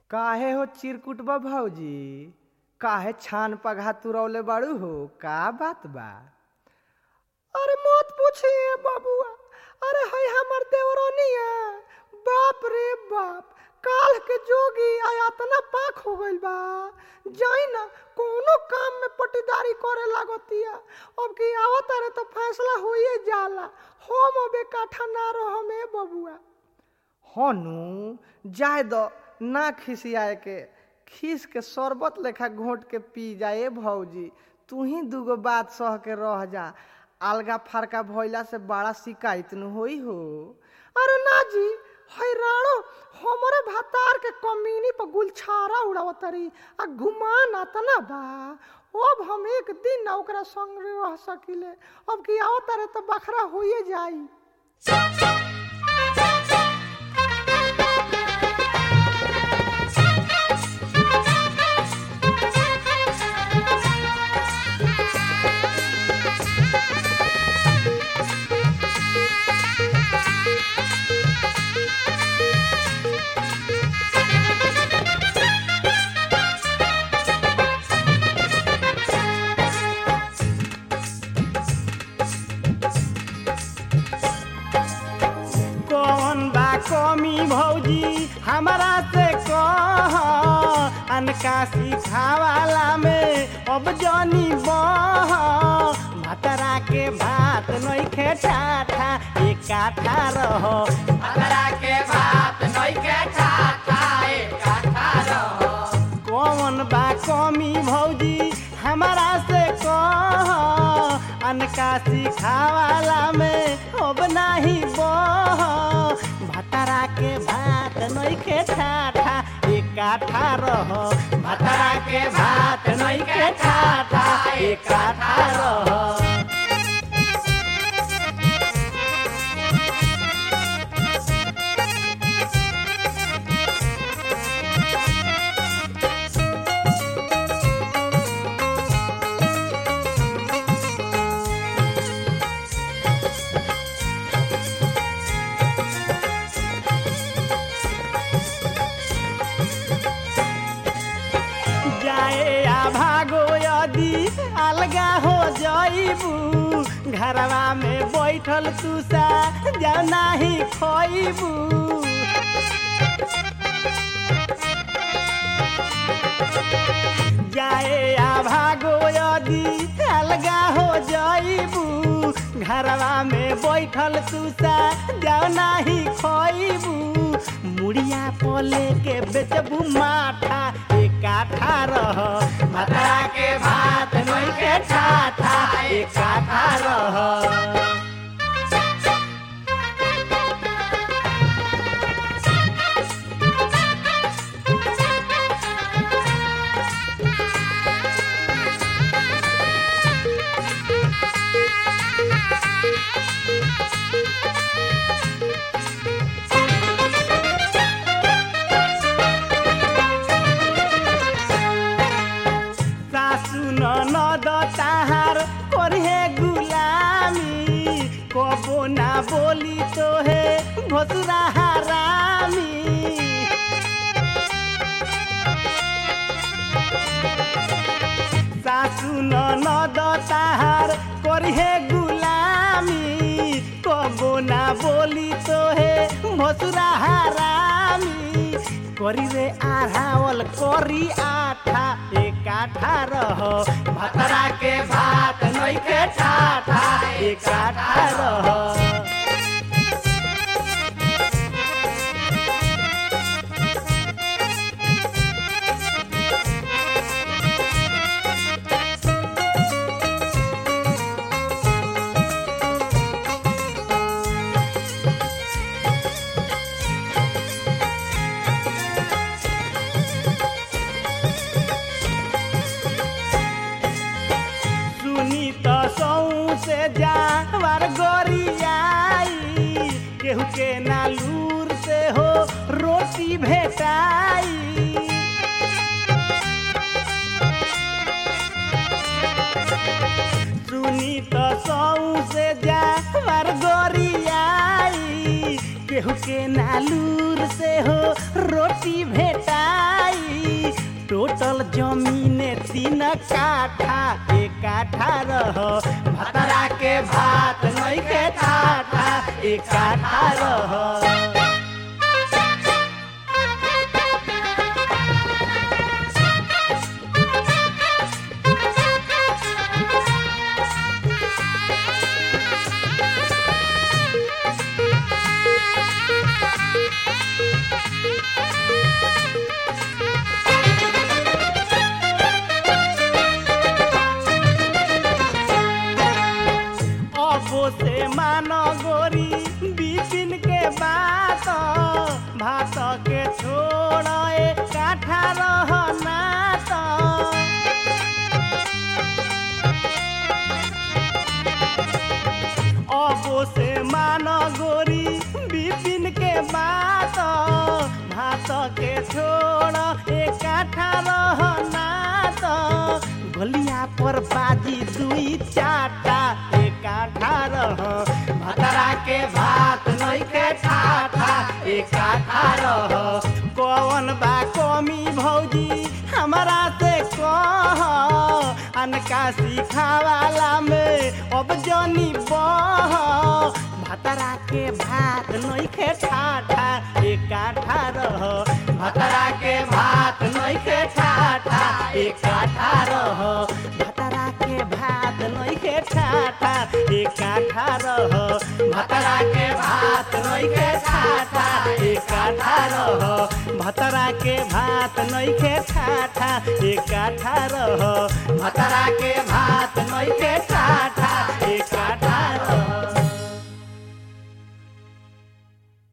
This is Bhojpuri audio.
काहे हो चिरकुटबा भौजी काहे छान पघा तुरौले बाड़ू हो का बात बा अरे मत पूछिए बाबुआ अरे है हमर देवरानिया बाप रे बाप काल के जोगी आयातना पाक हो गइल बा जाई ना कोनो काम में पटीदारी करे लागतिया अब की आवत रे तो फैसला होइए जाला हम अबे काठा ना रहो में बबुआ हनु जाए दो ना खिसियाए के खीस के शरबत लेखा घोट के पी जाए भौजी तू ही दूगो बात सह के रह जा अलगा फरका भइला से बड़ा शिकायत न होई हो अरे ना जी हैरानो हमरे भातार के कमीनी पर गुलछारा उड़ावतरी आ गुमान आतना बा अब हम एक दिन ना ओकरा संग रह सकिले अब की आवत रे तो बखरा होइए जाई कौन बा कमी भौजी हमारा से कह अनका सिखावाला में अब जनी बह भतरा के भात नइखे ठाठा एक काठा रह भतरा के भात नइखे ठाठा एक काठा रहो कौन बा कमी भौजी हमारा से कह अनका सिखावाला में अब नाही बह भतरा के भात नइखे ठाठा एक काठा रह भतरा के भात नइखे ठाठा एक काठा रहो जाए आ भागो यदि अलगा हो जाइबू घरवा में बैठल तुसा जा नाही खइबू जाए आ भागो यदि अलगा हो जाइबू घरवा में बैठल तुसा जाओ नाही खइबू मुड़िया पले के बेचबू माठा एक काठा रह भतरा के भात नइखे ठाठा एक काठा रहो सासु ननद ताहार करहे गुलामी कबो ना बोली तो हे भसुरा हरामी सासु ननद ताहार करहे गुलामी कबो ना बोली तो हे भसुरा हरामी करी रे आढ़ावल करी आठा एक काठा रह भतरा के भात नइखे ठाठा एक काठा रहो सुनी तो सौ से जावर गोरियाई केहू के नालूर से हो रोटी भेटाई सुनी तो सौ से जावर गोरियाई केहू के नालूर से हो रोटी भेटाई काठा रह भतरा के भात नहीं के ठाठा एक काठा रह अबो से मानो गोरी बिपिन के बात भात के छोड़ एक काठा रहना तो अबो से मानो गोरी बिपिन के बात भात के छोड़ एक काठा रहना तो गलिया पर बाजी दुई चाटा एक काठा रह भतरा के भात नहीं के ठाठा एक काठा रह कौन बा कमी भौजी हमारा से कह अनका सिखावाला में अब जनी बह भतरा के भात नहीं के ठाठा एक काठा रह भतरा के भात नहीं के ठाठा एक काठा रह भतरा के भात नहीं के ठाठा एक काठा रह भतरा के भात नहीं के ठाठा एक काठा रह भतरा के भात नहीं के ठाठा एक काठा रह भतरा के भात नहीं के